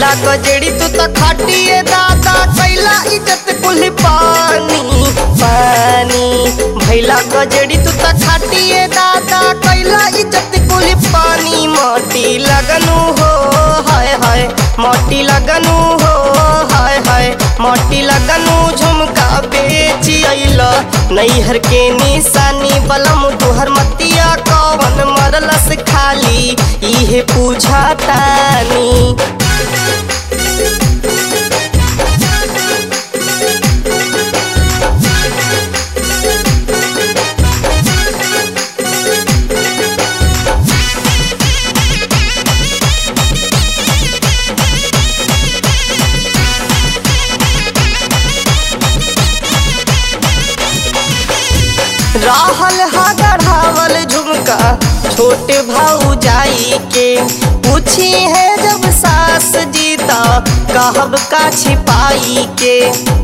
भैला कजड़ी तू त खाटिए दादा कैला इज्जत कुल पानी पानी भैला कजड़ी तू त खाटिए दादा कैला इज्जत कुल पानी मोटी लगनु हो हाय हाय मोटी लगनु हो हाय हाय मोटी लगनु झुमका बेची अइला नैहर के निशानी बलम तुहर मतिया कवन मरलस खाली इहे पूछा तानी रहल हा गढ़ावल झुमका छोटे भाऊ जाई के पूछी है जब सास जीता कहब का छिपाई के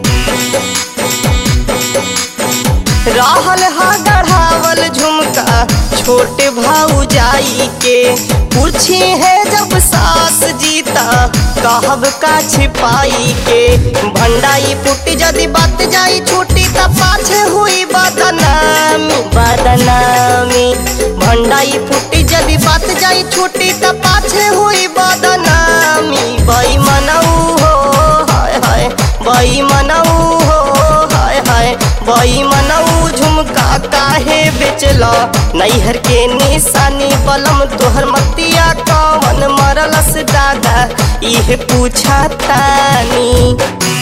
रहल हा गढ़ावल झुमका छोटे भाऊ जाई के पूछी है जब सास जीता कहब का छिपाई के भंडाई फुटी जदि बात जाई छूटी त पाछे हुई बदनामी बदनामी भंडाई फुटी जदि बात जाई छूटी त पाछे हुई बदनामी बई मनऊ हो हाय हाय बई मनऊ हो हाय हाय बई मनऊ झुमका काहे बेचला नैहर के निशानी बलम तोहर मतिया कवन मरलस दादा इहे पूछा तानी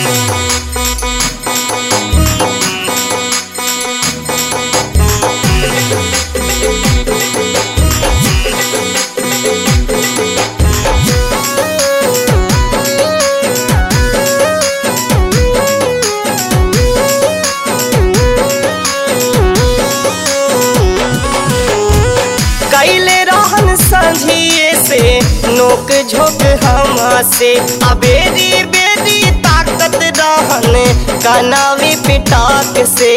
कैले रहन संझिए से नोक झोंक हमा से अबेरी बेरी ताकत रहन कनावी पिटाक से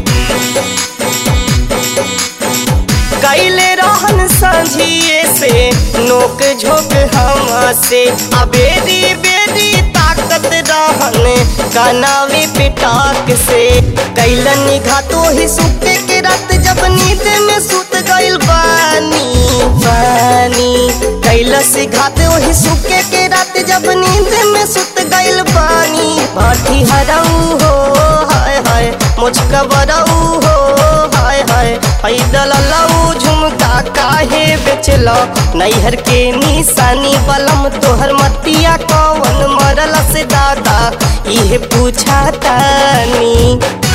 कैले रहन संझिए से नोक झोंक हमा से अबेरी बेरी ताकत रहन कनावी पिटाक से कैलन घातो ही सुते के रात जब नींद में सुत गइल बानी बानी कैलस घात वही सुके के रात जब नींद में सुत गइल बानी बाटी हरऊ हो हाय हाय मुझका बरऊ हो हाय हाय पैदल लऊ झुमका काहे बेचलो नैहर के निशानी बलम तोहर मतिया कवन मरल से दादा इहे पूछा तानी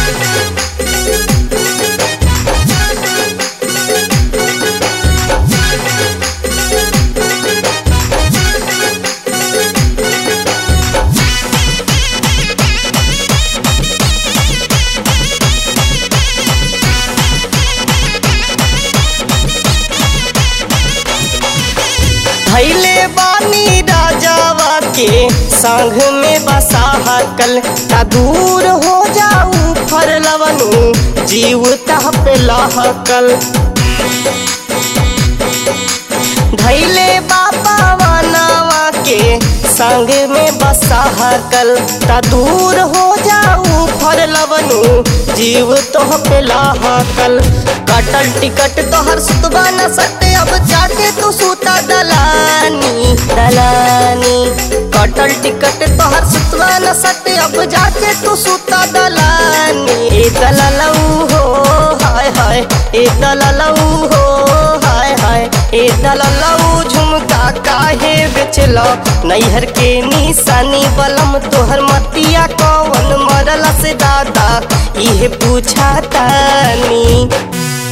धैले बानी राजावा के संग में बसा कल ता दूर हो जाऊ फर लवनु जीव तह पे लहकल धैले बाबा वानावा के संग में बसा कल ता दूर हो जाऊ फर लवनु जीव तोह पे लहकल कटल टिकट तोहर सुतबा न सटे अब जाके तू सूता दलानी दलानी कटल टिकट तोहर सुतबा न सटे अब जाके तू सूता दलानी ए दललऊ हो हाय हाय ए दललऊ हो हाय हाय ए दललऊ झुमका काहे बेचलो नैहर के निशानी बलम तोहर मतिया कवन मरल से दादा इहे पूछा तानी